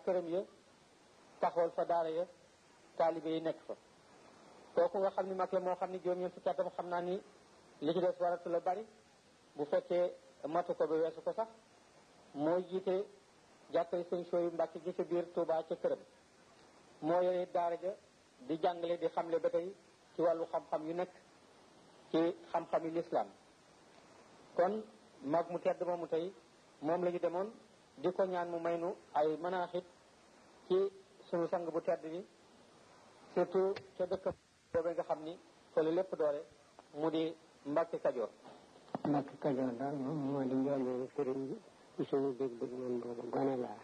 këram ya taxawal fa daara ya taalibe yi nekk fa kooku nga xam ni mag la moo xam ni juróom-ñeent fukki atam xam naa ni li ci des waratu la bari bu fekkee matu ko ba weesu ko sax moo jiite jàkkari sëñ sooyu Mbàkke gi ca biir Touba ca këram moo yore daara ja di jàngale di xamle ba tey ci wàllu xam-xam yu nekk ci xam-xam yu lislaam kon mag mu tedd moomu tey moom la ñu demoon di ko ñaan mu may nu ay manaaxit ci sunu sang bu tedd bi surtout ca dëkk boobee nga xam ni fa la lépp doore mu di Mbàkke Kajoor Mbàkke Kajoor daal moom moo di njëlbéenu sëriñ bi ci suñu dégg-dégg man boobu gone laa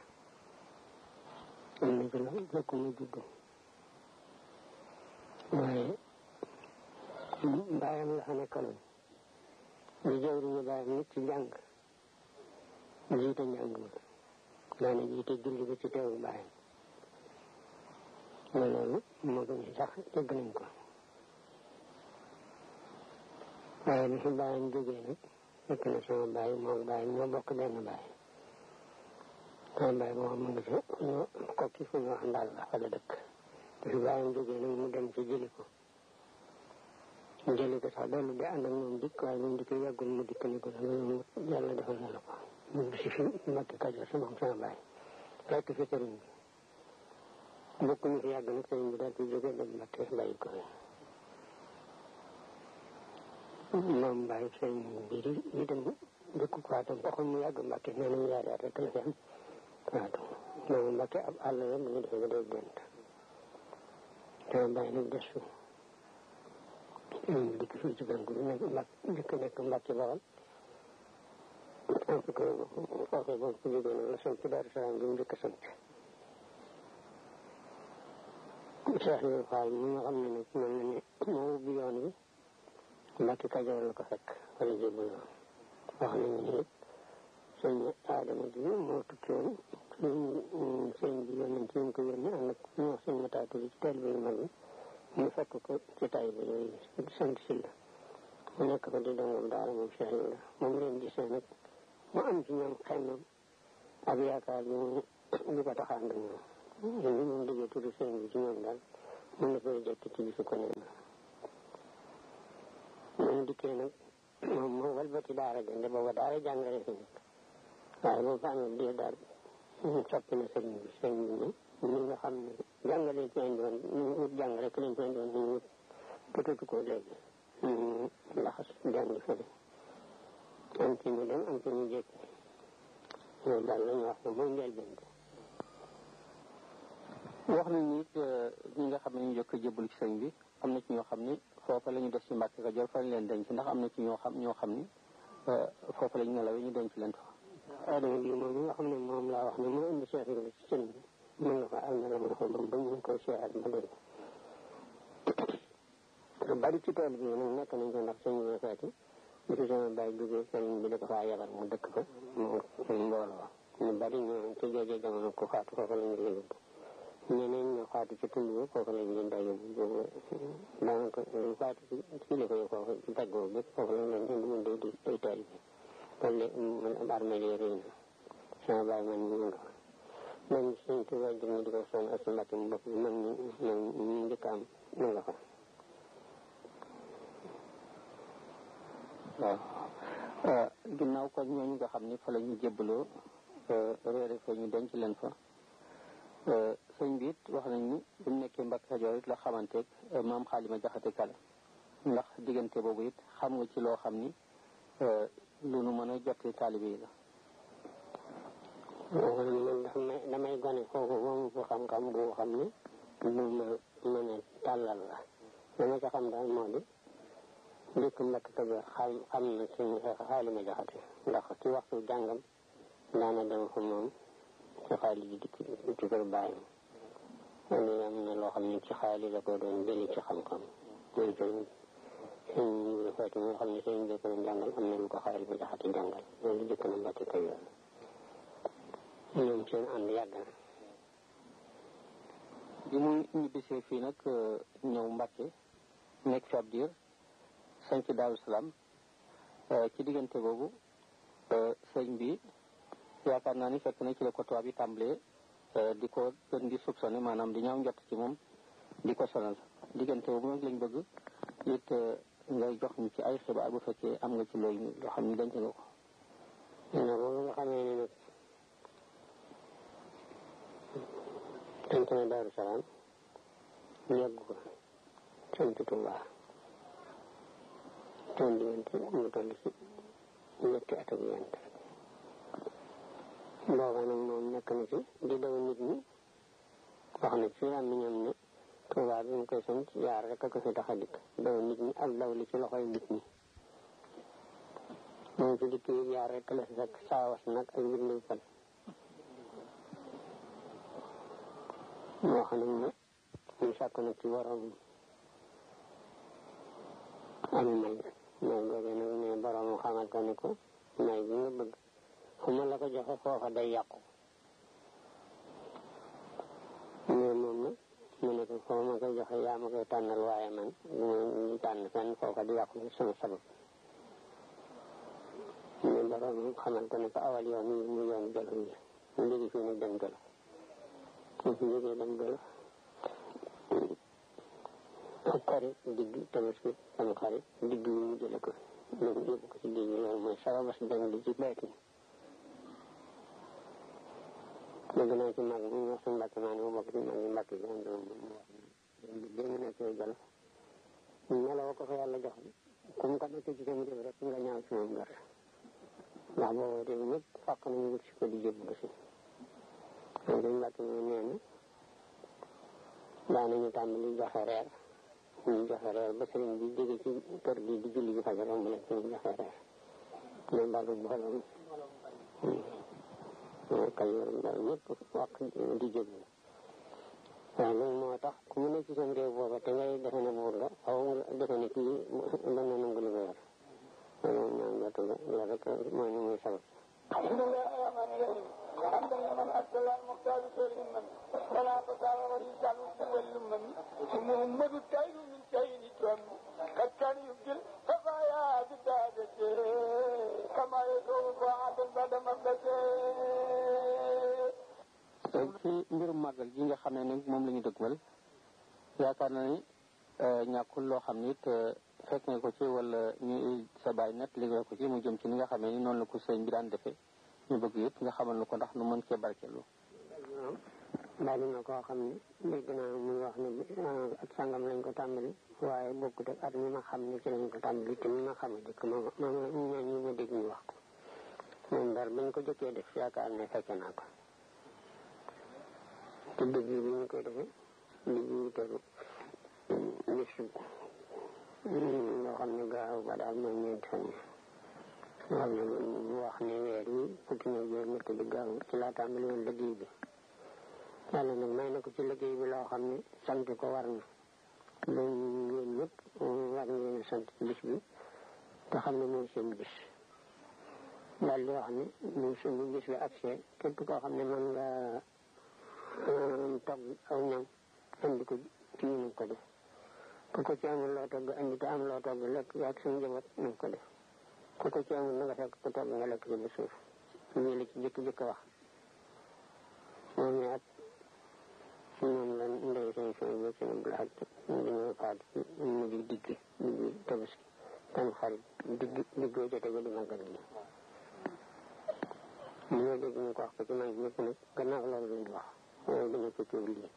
am na ci la jëkk mu juddu waaye mbaayam la fa nekkaloon di jëwriñu baayam nit ci jàng jiite njàng ma daana jiite julli ba ci teewu baayam ma loolu moo gën sax dégg nañ ko waaye bi fi baayam jógee nag fekk na sama baay moom baay ñoo bokk benn baay sama baay moom mu ngi fi ñu kokki fu ñu wax ndaal la fa la dëkk bi fi baayam jógee nag mu dem ci jëli ko mu jëli ko sax dellu di ànd ak moom dikk waaye moom dikk yàggul mu dikk ni ko loolu yàlla defal na la ko mu si fi Mbàkke Kajoor si moom sama baay rekk fi sëriñ bi bokk ñu fi yàgg nag sëriñ bi daal di jógee dem Mbàkke bàyyi ko moom bàyyi sëriñ bi di di dem dëkk waatam taxul mu yàgg Mbàkke nee nañu yaari at rek la fi am waatu moom Mbàkke ab àll la mu ngi defee ba day gént sama bàyyi nag des fi dikk fii ci gàncax gi nekk mbàkk dikk nekk Mbàkke Bawal am fi ko foofee boobu ku jógee noonu la sant Daaru Salaam bi mu njëkk a sant Cheikh Ibrahima Fall mi nga xam ne nag mel na ne moo ubbi yoon wi Mbàkke Kajoor la ko fekk wala jébul yoon wax nañu ne it sëñ Adama ji moo tukki woon sëñ sëñ bi yónnee ci ñu ko yónnee ànd ak ñu wax sëñ Mataatu bi ci teel bi yu mag bi ñu fekk ko ci tay ba yooyu sant si la mu nekk fa di dongam daara moom Cheikh Ibrahima moom leen gisee nag mu am ci ñoom xemmam ak yaakaar bi mu ñu ko taxaan ak ñoom ñun moom déggee tudd sëñ bi ci ñoom daal mun na koy jekk ci gisu ko nee na moom dikkee nag moom moo walbati daara jënde booba daara jàngale fi nekk waaye boobu fa amee diir daal soppi na sëriñ bi sëriñ bi ne ñi nga xam ne jàngale ci indi woon ñu wut jàng rek lañ ci indi woon ñu wut bëtatu ko léegi ñu laxas jàngi fële am ci ñu dem am ci ñu jékki loolu daal la ñu wax ne mooy njëlbeen bi wax nañ ni it ñi nga xam ne ñu jëkk jébbalu ci sëñ bi am na ci ñoo xam ni foofa la ñu def ci Mbàkke Kajoor fa lañ leen denc ndax am na ci ñoo xam ñoo xam ni foofa la ñu nelawee ñu denc leen fa adama bi moom nga xam ne moom laa wax ne moo indi Cheikh Ibrahima ci sëñ bi mën nga fa am na la mën ko ba ñu ngi koy seeyaat ba léegi lu bari ci tool bi nag nekk nañ ko ndax sëñ bi feeti bi fi sama bàyyi jógee sëriñ bi da ko faa yebal mu dëkk fa mu mbooloo ñu bari ñu ci joojee jamono ku faatu foofu la ñu leen yóbbu ñeneen ñu faatu ci tund bi foofu la ñu leen daa yóbbu boobu daanaka lu faatu ci ci la ko yóbbu foofu ci tàggoo bépp foofu la ñu leen indi mun day di day taal bi loolu man armée yi rëy na sama bàyyi man ñu nga fa man suñ tubaab jëm ñu di ko sonn ak si mbàkk mu bopp bi man ñu man ñu njëkk am ñu nga fa waaw ginnaaw kon ñooñu nga xam ni fa la ñu jébbaloo réere fa ñu denc leen fa sëñ bi it wax nañ ni bu mu nekkee Mbàkke Kajoor it la xamanteeg maam xaalima jaxate kala ndax diggante boobu it xam nga ci loo xam ni lu nu mën a jotti taalibe yi la man damay damay gone kooku moom fu xam-xam bu xam ne lu ma mën a tàllal la la ma ca xam daal moo di dëkk Mbàkke Kajoor xam xam na suñ xaalima jaxate ndax ci waxtu jàngam daana dem fa moom ci xaali ji dikk ci kër bàyyam loolu am na loo xam ne ci xaali la ko doon jëli ci xam-xam mooy sëñ sëñ Ibra Faati nga xam ne sëñ bi ko doon jàngal am na lu ko xaali ba jaxate jàngal loolu jëkk na Mbàkke Kajoor ñoom seen ànd yàgg na bi mu ñibbisee fii nag ñëw Mbàkke nekk fi ab diir sanc Daaru Salaam ci diggante boobu sëñ bi yaakaar naa ni fekk na ci la ko tubaab yi tàmbalee di ko gën di soupçonné maanaam di ñaaw njott ci moom di ko sonal diggante boobu nag lañ bëgg it ngay jox ñu ci ay xibaar bu fekkee am nga ci looy loo xam ni denc nga ko na boobu nga xamee ne nag sant na Daaru Salaam yàgg ko sant Tuubaa toon diggante mu toll ci ñetti at ak yent booba nag moom nekk na ci di daw nit ñi wax na ci am ñoom ne Tuubaa bi mu koy sant yaar rek a ko fi tax a dikk daw nit ñi ak daw li ci loxoy nit ñi moom ci dikk yi yaar rek la fi fekk saawas nag ak bindu fan moo xam ne ñu sàkk nag ci borom am may may googu nag ne borom xamal ko ne ko may bi nga bëgg xuma la ko joxe foofa day yàqu mais moom nag mu ne ko foo ma koy joxe yaa ma koy tànnal waaye man du ma tànn fenn foofa di yàqu sama sabab ne borom xamal ko ne ko awal yoon yi mu yoon jolof yi mu jóge fii nag dem jolof mu fi jógee dem jolof ak xarit digg tabaski sama xarit digg yi mu jële ko loolu yóbbu ko ci digg loolu mooy sababas dem di ci baytin dégg naa ci mag mu wax suñu mbàkk maa ne ma bokk ci mag yi mbàkk yi am doom mu wax bi mu nekkee jolof meloo ko fa yàlla jox ku mu ko nekk ci sama réew rek nga ñaaw ci moom gar ndax boobu réew ñëpp fàq nañu wut si ko di jébbalu si moom suñu mbàkk mi nee na daanañu tàmbali joxe reer ñu joxe reer ba sëriñ bi jóge ci kër gi di julli ji fajar romb leen ñu joxe reer mais mbalu mbooloo kay daal ñëpp wax di jébbalu waaw loolu moo tax ku mu nekk ci seen réew booba te ngay defe ne buur nga xaw nga defe ne kii dana nangu li nga yor loolu moom ñaan jotu la loolu rek mooy ni muy sabab الحمد لله الرحمن الرحيم حمدا لمن ارسل المختار خير من فلا فسار ورجال واللمم محمد التائب من كين تم قد كان يبدل خفايا بدادته كما يدعو بعد بعد مبدته ci mbirum màggal gi nga xam ne nag moom la ñu dëgmal yaakaar na ni ñàkkul loo xam ni it fekk nga ko ci wala ñu sa baay net li nga ko ci mu jëm ci ni nga xamee ni noonu la ko sëñ bi daan defee ñu bëgg yëpp nga xamal nu ko ndax nu mën cee barkeelu bari na koo xam ne dégg naa muy wax ne ak sangam lañ ko tàmbali waaye bokkut ak at mi ma xam ne ci lañ ko tàmbali te mi ma xam a dëkk ma ma ma ñaan ñu ma dégg ñu wax ko moom daal bañ ko jëkkee def yaakaar ne fekke naa ko te dëgg bi ñu koy defee digg wu tegu bisu loo xam ne gaaw ba daal mooy ñeenti fan yi xam ne mu wax ne weer yi fukki na juróom ñett di gaaw ci laa tàmbali woon liggéey bi yàlla nag may na ko ci liggéey bi loo xam ne sant ko war na loolu yéen ñëpp war ngeen sant bis bi te xam ne mooy seen bis daal di wax ne mu suñu bis bi accès képp koo xam ne mën nga togg aw ñam andi ko ci ñu ko def ku ko ci amul loo togg andi te am loo togg lekk yaag suñu njaboot nañ ko def ku ko ci amul na nga fekk ku togg nga lekk ci ba suuf lii la ci jëkk-jëkk wax moom ne at moom la ndey seen seen ba seen blaat dañoo faat ci mujj digg digg tabaski tam xarit digg diggoo jote ba di màggal gi li nga dégg ñu ko wax ko ci mag ñëpp nag gannaaw loolu lañ wax waaye dañu ko coow lii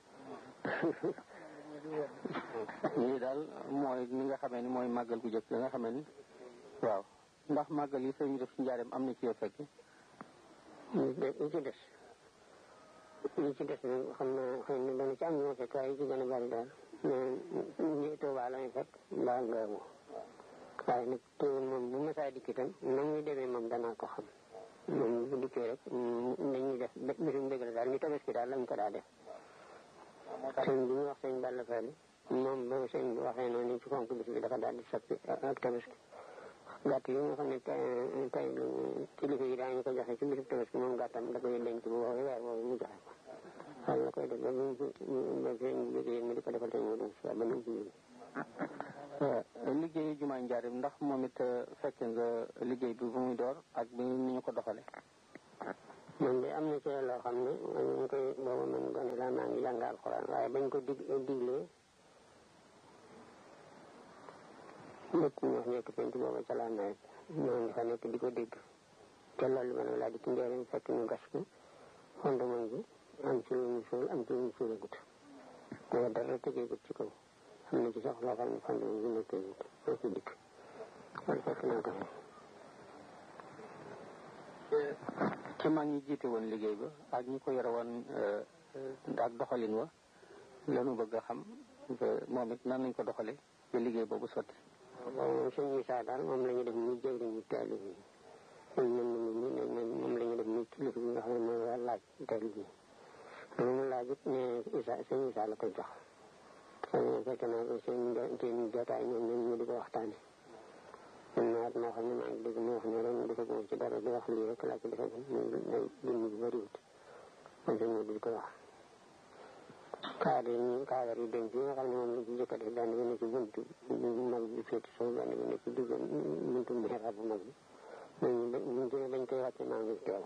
lii daal mooy ni nga xamee ni mooy màggal gu jëkk nga xamee ni waaw ndax màggal yi sëñ bi def ci njaareem am na ci yoo fekke li ci des li ci des nag xam naa xëy na dana ci am ñoo fekk waaye yi ci gën a bari daal mais ñi Tuubaa lañu fekk mbaa ngaamu waaye nag teewul moom bu ma saa dikk itam na muy demee moom danaa ko xam moom bu dikkee rek dañuy def bisum dëgg la daal ñu tabaski daal lañ ko daa def sëñ bi ñu wax sëñ Balla Fally moom ba sëñ bi waxee noonu ci fonk bis bi dafa daal di soppi ak tabaski gàtt yi nga xam ne tey tey kilifa yi daañu ko joxe ci bisub tabaski moom gàttam da koy denc bu woowee weer boobu mu joxe ko xel la koy def ba mu ba sëñ bi jógee mu di ko defal tey mu dem si ba nu mu ci jógee liggéeyu jumaa njaareem ndax moom it fekke nga liggéey bi bu muy door ak bi ni ñu ko doxale man de am na ci loo xam ne man ñu koy booba man gone laa maa ngi jàng alxuraan waaye bañ ko dig diglee lépp ñu wax nekk penc booba ca laa nawet ñoo ngi fa nekk di ko dégg te loolu ma ne laa di ci njëriñ fekk ñu gas ko fondement bi am ci lu ñu suul am ci lu ñu suulagut booba dara tëjeegut ci kaw am na ci sax loo xam ne fondement bi nekkeegut moo ci dikk loolu fekk naa ko fi ci mag ñi jiite woon liggéey ba ak ñi ko yore woon ak doxalin wa lanu bëgg a xam moom it nan lañ ko doxale ba liggéey boobu sotti boobu moom sëñ Issa daal moom la ñu def muy jëwriñu taalib yi sëñ mën na mi ne moom la ñu def muy kilifa bi nga xam ne mooy war laaj taalib yi lu mu laaj it ne Issa sëñ Issa la koy jox sëñ fekk naa ko seen seen jotaay ñoom ñoom ñu di ko waxtaane man naat moo xam ne maa ngi dégg mu wax ne ren defaguma ci dara di wax lii rek laa ci defagum muy dund bi bëriwut man sëñ Modou di ko wax cadre yi cadre yi denc yi nga xam ne moom la ci jëkk a def benn bi ne ci buntu mag bi féeti soo benn bi ne ci digg buntu mihrab bu mag bi ñooñu buñ ci ne dañ koy wàcce maa ngi teew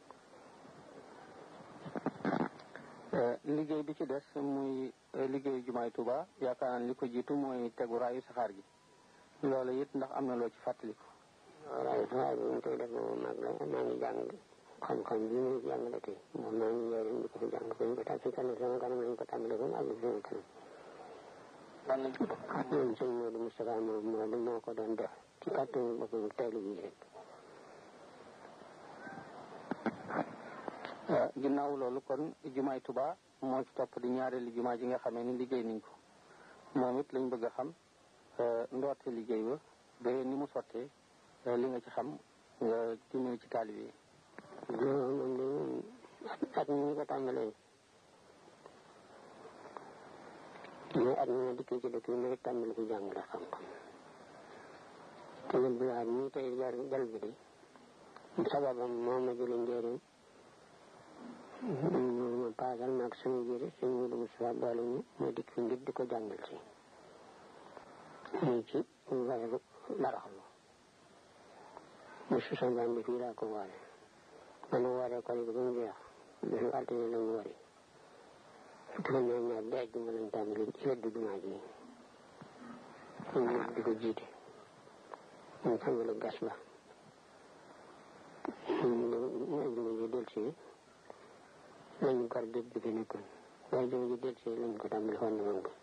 liggéey bi ci des muy liggéeyu jumaay Tuuba yaakaar naa li ko jiitu mooy tegu raayu saxaar gi loolu it ndax am na loo ci fàttaliku raayu saxaar bi ñu koy def moom mag la maa ngi jàng xam-xam bi muy jàng la tey moom maa ngi njëriñ di ko fi jàng bañ ko tàmm si kanam sama kanam lañ ko tàmbale ba mu àgg sama kanam lan lañ ko moom sëñ Modou Moustapha moom moo moo ko doon def ci kàttanu boppam teel yi rek ginnaaw loolu kon jumaay Tuuba moo ci topp di ñaareelu jumaa ji nga xamee ni liggéey nañ ko moom it lañ bëgg a xam ndoorte liggéey ba ba ni mu sottee li nga ci xam nga dimbali ci taalibe yi moom de moom at mi ñu ko tàmbalee mais at mi ma dikkee ci dëkk bi ma rek tàmbali fi jàngale xam-xam te jël bi at mii tey jar jal bi de sababam moo ma jële njëriñ ma paasal maag sama jëri sëñ Modou Moustapha boole ñu ma dikk fi ngir di ko jàngal si muy ci weeru baraxlu mu susan baan bi fii laa ko waale man waree ko ba mu jeex bisu altine la mu wari fukki fan ñaar ñaar ba àjjuma lañ tàmbali ci weddu jumaa ji ñu di ko jiite ñu tàmbali gas ba ñu àjjuma ji del si lañu gar géej bi fi nekkoon waaye àjjuma ji del si lañ ko tàmbali xool na ko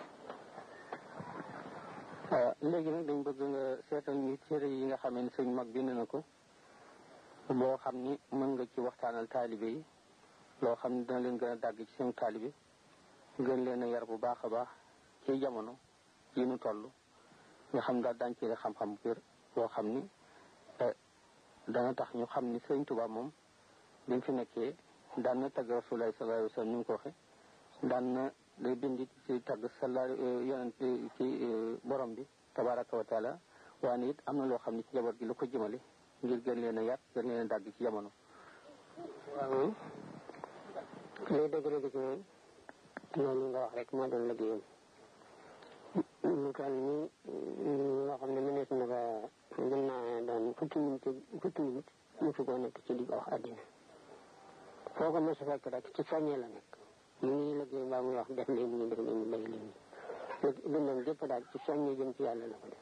léegi nag dañ bëgg nga seetal ñu téere yi nga xamee ni sëñ mag bind na ko boo xam ni mën nga ci waxtaanal taalibe yi loo xam ne dina leen gën a dàgg ci seen taalibe gën leen a yar bu baax a baax ci jamono yi nu toll nga xam daal daañ ci xam-xam bu wér boo xam ni dana tax ñu xam ni sëñ Tuubaa moom bi mu fi nekkee daan na tagg Rasulullaah sallallaahu alayhi wa sallam ni mu ko waxe daan na day bind ci tagg sala yonent ci borom bi tabaraka wa taala waaye it am na loo xam ne ci jaboot gi lu ko jëmale ngir gën leen a yar gën leen a dàgg ci jamono waaw lay dëgg-dëgg ci moom loolu nga wax rek moo doon liggéeyam lu toll nii loo xam ne mënees na ko mën naa doon fukki minute fukki minute mosu koo nekk ci di ko wax àddina foo ko mos a fekk rek ci soññee la nekk mu ngi liggéey mbaa muy wax def leen nii def leen nii bay leen nii dundam gépp daal ci soññee jëm ci yàlla la ko def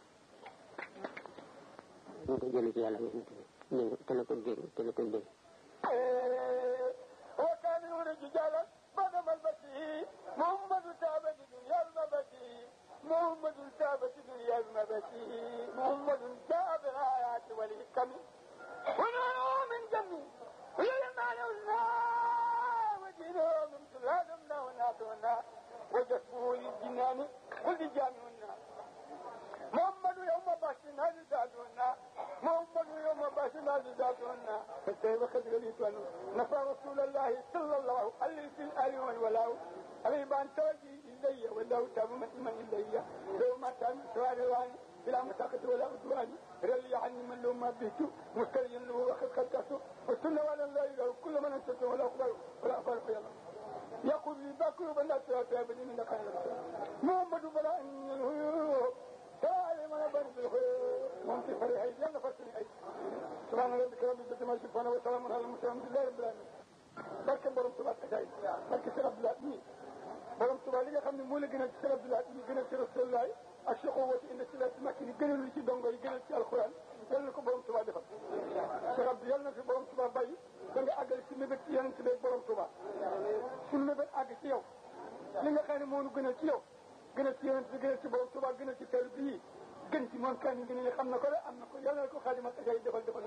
ñu ko jëlee ci yàlla yonent bi te la ko dégg te la ko dégg وكانوا رجالا بدم البشير محمد تابت دنيا المبشير محمد تابت دنيا المبشير محمد تاب الآيات والحكم ونحن من جميع ويلنا لنا ودينه من سلالنا وناتنا وجسمه للجنان ولجاننا محمد يوم باشنا لذاتنا محمد يوم باشنا لذاتنا فكيف قد غليتنا نفى رسول الله صلى الله عليه في الآل والولاء عليه بان توجي إلي والله تاب من إلي لو ما تام سواري بلا مساقط ولا عدوان رلي عني من لو ما بيت مستريا له وقد خدته والسنة ولا لا إله كل من أنت ولا أقبل ولا أقبل يا الله يقول لي باكل بلا تابني من خير محمد بلا أن ينهي تعالى من بر بالخير moom ci fari ay yàlla fàttali ay subhaana rabbika rabbil izzati amma yasifuun wa salaamun alal mursaliin alhamdulillahi rabbil alamin barke borom Tuubaa akaay barke Sëriñ Abdoulaye mi borom Tuubaa li nga xam ne moo la gënal ci Sëriñ Abdoulaye mi gënal ci Rasulullah ak Cheikh Owati indi si la ci makki ni gënal ci dongo yi gënal ci alxuraan yal na ko borom Tuubaa defal Cheikh Abdou yal na fi borom Tuubaa bàyyi da nga àggale ci mébét ci yonent bi borom Tuubaa suñu mébét àgg ci yow li nga xam ne moo nu gënal ci yow gënal ci yonent bi gënal ci borom Tuubaa gënal ci teel bii gën ci moom kan yi gën a xam na ko de am na ko yal na ko xaadimat ak ay defal defal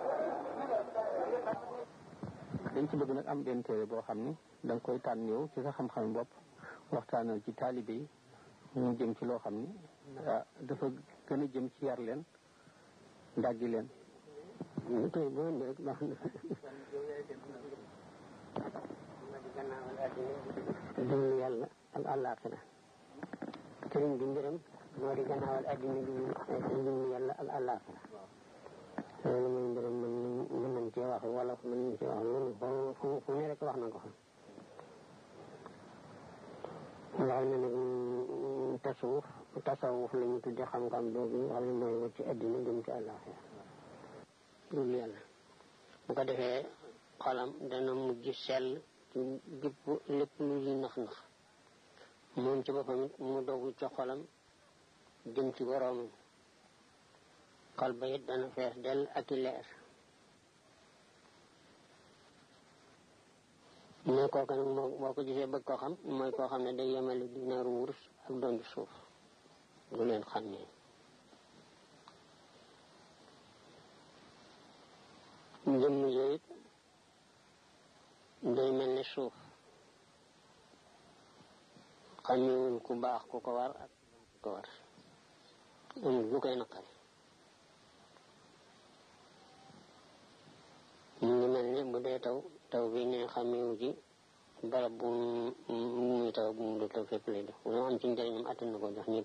dañ ci bëgg nag am benn téere boo xam ni da nga koy tànn yow ci sa xam-xam bopp waxtaanal ci taalibe yi ñu jëm ci loo xam ni ah dafa gën a jëm ci yar leen dajji leen ñu tey boo indi rek baax na dund yàlla ak àllaaxira sëriñ bi mbiram moo di gannaawal addina bi dund yàlla ak àllaaxira loolu mooy mbiram mën nañ mën nañ cee wax wala mën nañ cee wax loolu fu fu ne rek wax na ko fa wax na nag tasawuf tasawuf la ñu tudde xam-xam boobu nga xam ne mooy wut ci addina jëm ci àllaaxira dul yàlla bu ko defee xolam dana mujj sell ci gépp lépp lu ñuy nax-nax moom ci boppam it mu dogu ci xolam jëm ci boroomam xol ba it dana fees dell ak i leer ne kooku nag moo boo ko gisee bëgg koo xam mooy koo xam ne day yemale dinaaru wurus ak donju suuf du leen xam ne jëmm yooyu it day mel ne suuf xamewuñ ku baax ku ko war ak ku ko war amul lu koy naqari mu ngi mel ne bu dee taw taw bi ne xamewu ci barab bu muy taw bu mu dul taw fépp lay def lu am ci njëriñam attan na ko jox ñëpp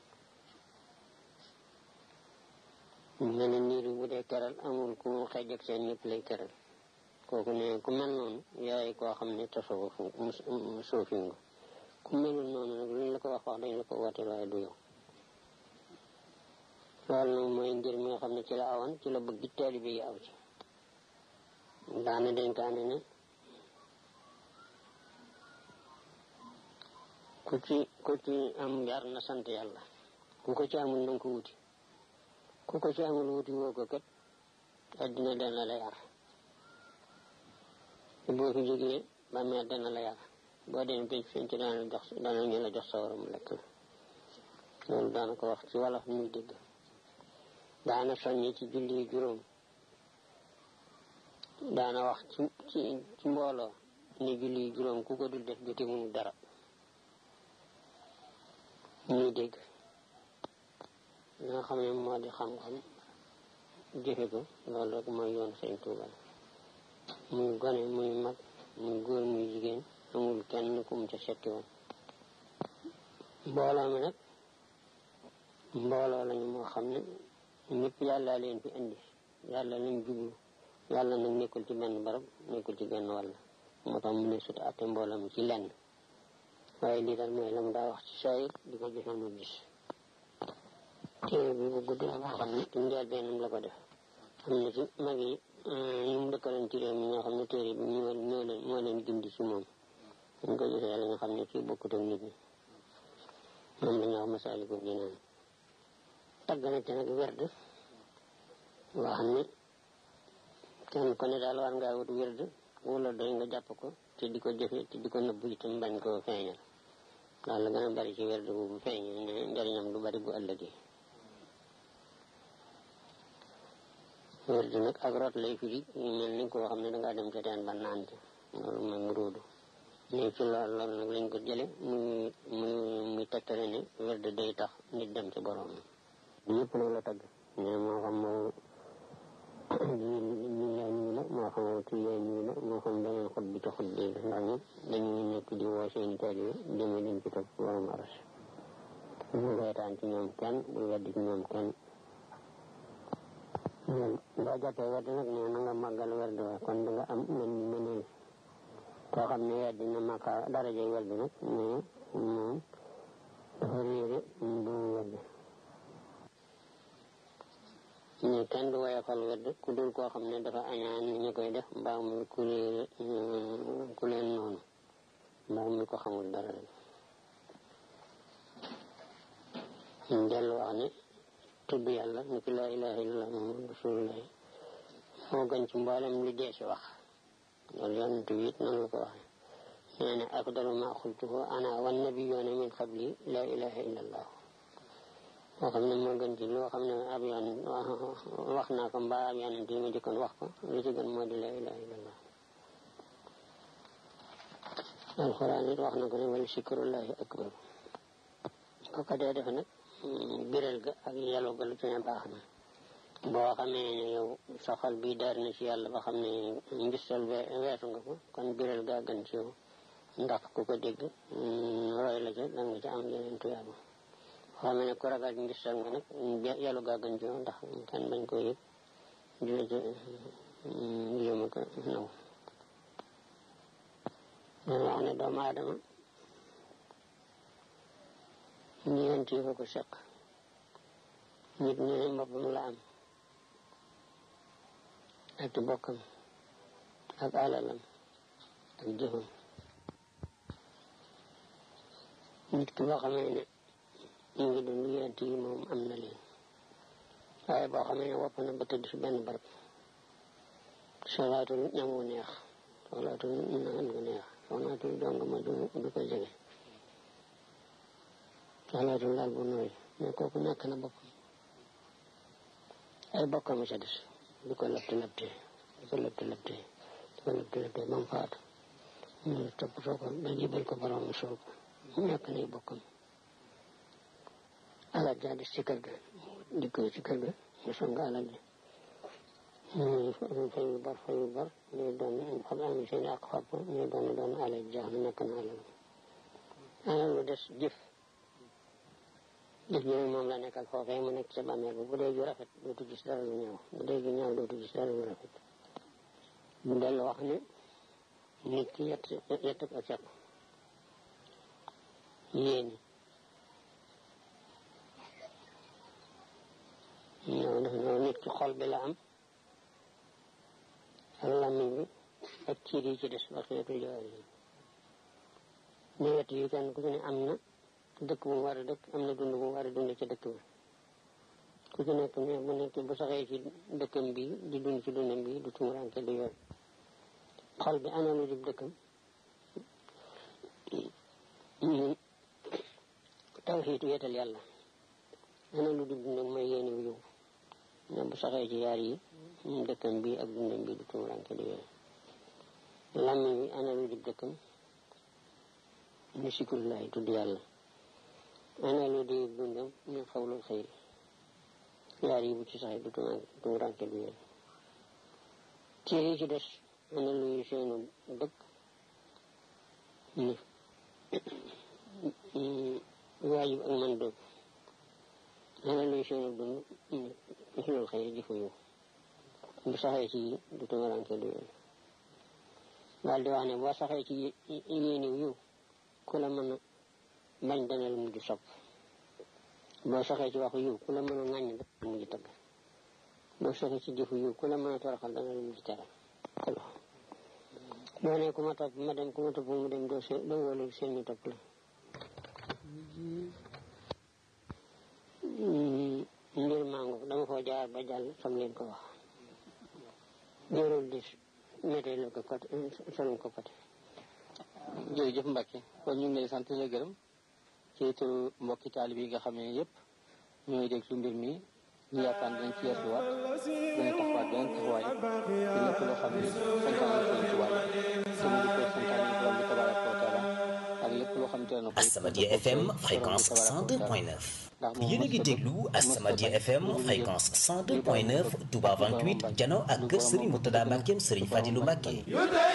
mu mel ne niir bi bu dee keral amul ku xeej ak seen ñëpp lay keral kooku ne ku mel noonu yaay koo xam ne tasawuf suufi nga ku melul noonu nag luñ la ko wax wax dañ la ko wooteel waaye du yow loolu nag mooy ngir mi nga xam ne ci la awoon ci la bëgg taalibe yi aw ci daana dénkaane ne ku ci ku ci am yar na sant yàlla ku ko ci amul nanga ko wuti ku ko ci amul wuti woo ko kat addina dana la yar boo fi jógee ba meer dana la yar boo dem pénc fiñ ci dana la jox dana ñu la jox sawara mu lekk la loolu daana ko wax ci wolof muy dégg daana soññi ci julli juróom daana wax ci ci ci mbooloo ni julli juróom ku ko dul def jote mënu dara ñuy dégg li nga xam ne moo di xam-xam jëfe ko loolu rek mooy yoon sëñ Tuuba muy gone muy mag muy góor muy jigéen amul kenn ku mu ca setti woon mbooloo mi nag mbooloo lañu moo xam ne ñëpp yàlla leen fi indi yàlla lañ jublu yàlla nag nekkul ci benn barab nekkul ci genn wàll moo tax mu ne sut atte mbooloo mi ci lenn waaye lii daal mooy la mu daa wax ci saayir di ko jëfe mu gis téere bi bu gudd la boo xam ne ci njël bennam la ko def am na ci mag yi ñu mu dëkkaloon ci réew mi ñoo xam ne téere bi ñoo ñoo leen moo leen gindi ci moom dañ ko gisee la nga xam ne kii bokkut ak nit ñi moom la ñuy wax Masaalikul Jinaan tagg na ci nag werd wax ni kenn ku ne daal war ngaa wut werd wala doy nga jàpp ko te di ko jëfe te di ko nëbbu itam bañ koo feeñal daal la gën a bari ci werd bu bu feeñal ne njëriñam du bari bu ëllëgee werd nag ak rot lay firi ñu mel ni koo xam ne dangaa dem ca teen ba naan ci loolu mooy mu róodu ne ci lool loolu nag lañ ko jële muy muy muy tegtale ne werd day tax nit dem ci borom yëpp nag la tagg mais moo xam moo ñu yaa ñu la moo xam ci yaa ñu la moo xam beneen xut bi ci xut bi ndax ñëpp dañuy nekk di woo seen taalibe jëme leen ci topp borom aras bu reetaan ci ñoom kenn bu weddi ci ñoom kenn boo jàppee werd nag ne na nga màggal werd wa kon da nga am mën mëneel koo xam ne weddi na màkka daraje werd nag mais moom dafa réere bu werd ñu kenn du woyofal wedd ku dul koo xam ne dafa añaan ñu koy def mbaa muy ku leen ku leen noonu mbaa muy ko xamul dara ñu dellu wax ne tudd yàlla ni ki laa ilaha illallah muhammad rasulullah moo gën ci mboolem lu dee si wax loolu yonent bi it noonu la ko waxee nee na afdalu ma xultuhu ana wan nabiyyoona min qabli laa ilaha illallah moo xam ne moo gën ci loo xam ne ab yoon wax naa ko mbaa ab yonent yi ma jëkkoon wax ko lu ci gën moo di laa ilaha illallah alxuraan it wax na ko ne wala sikrullahi akbar ko ko dee def nag biral ga ak yàlla ga lu ci ne baax na boo xamee ne yow sa xol bi daar na ci yàlla ba xam ne ngistal weesu nga ko kon biral gaa gën ci yow ndax ku ko dégg roy la ca da nga ci am yeneen tuyaaba boo xamee ne ku ragal ngistal nga nag yàlla gaa gën ci yow ndax kenn bañ ko yëg di la ca yéema ko naw dana wax ne doomu aadama ñeent yi ko seq nit ñu ne boppam la am ak bokkam ak alalam ak jëfam nit ki boo xamee ne ñu ngi dund yent yi moom am na leen waaye boo xamee ne wopp na ba tëdd si benn barab solaatul ñam wu neex solaatul naan gu neex solaatul dong ma du du ko jege solaatul laal bu nooy mais kooku nekk na boppam ay bokkam a ca des di ko labte labte di ko labte labte di ko labte labte ba mu faatu ñu toppatoo ko ba jibal ko borom suul ko nekk nay bokkam alal jaa des ci kër ga dikkoo ci kër ga ñu song alal ji ñu fayu bar fayu bar ñu doon xam am seen ak xob ñu doon doon alal jaax na nekk na alal alal lu des jëf jëf ji moom la nekkal foofee mu nekk ca bàmmeel bi bu dee ju rafet dootu gis dara lu ñaaw bu dee ju ñaaw dootu gis dara lu rafet bu dellu wax ne nit ki yett yett ko seq yéeni ñoo def ñoo nit ki xol bi la am ak làmmiñ bi ak ciir yi ci des waxeetu jawaar yi ne wet yi kenn ku ci ne am na dëkk bu mu war a dëkk am na dund bu mu war a dund ci dëkk bi ku ci nekk ne bu nekk bu saxee ci dëkkam bi di dund ci dundam bi du tumuranke du yoon xol bi ana lu dib dëkkam ñun tawxiitu yeetal yàlla ana lu dib dundam mooy yéeni wu yow ne bu saxee ci yaar yi dëkkam bi ak dundam bi du tumuranke du yoon làmmiñ bi ana lu dib dëkkam ni sikrullahi tudd yàlla ana lu di dundam ñu xawlul xëyri yaar yi bu ci saxee du tumuranke du yoon ci yi ci des ana luy seenu dëkk ni waajib ak man dëkk ana luy seenu dund ni xilul xëyri jëfu yow bu saxee ci du tumuranke du yoon daal di wax ne boo saxee ci yéeniw yiw ku la mën a bañ dana la mujj sopp boo saxee ci waxu yiw ku la mën a ŋàññ dana la mujj tëgg boo saxee ci jëfu yiw ku la mën a toroxal dana la mujj teral kolo boo ne ku ma topp ma dem ku ma topp mu dem doo se doo wóolu seen ñu topp la mbir mango dama koo jaar ba jàll sam leen ko wax jërul di météo la ko côté solum ko côté jërëjëf Mbacke kon ñu ngi lay sant la gërëm ci turu mbokki taalib yi nga xam ne yëpp ñooy déglu mbir mi ñu yaakaar dañ ci yeesuwaat dana taxawaat beneen taxawaay ci lépp loo xam ne santaane ko ci wàll te mu di ko santaane borom bi tabaraka wa taala ak lépp loo xam te ne As-Samadiyya FM fréquence 102.9 yéen a ngi déglu As-Samadiyya FM fréquence 102.9 Touba 28 jano ak kër Serigne Moutada Mbackeem Serigne Fadilou Mbacke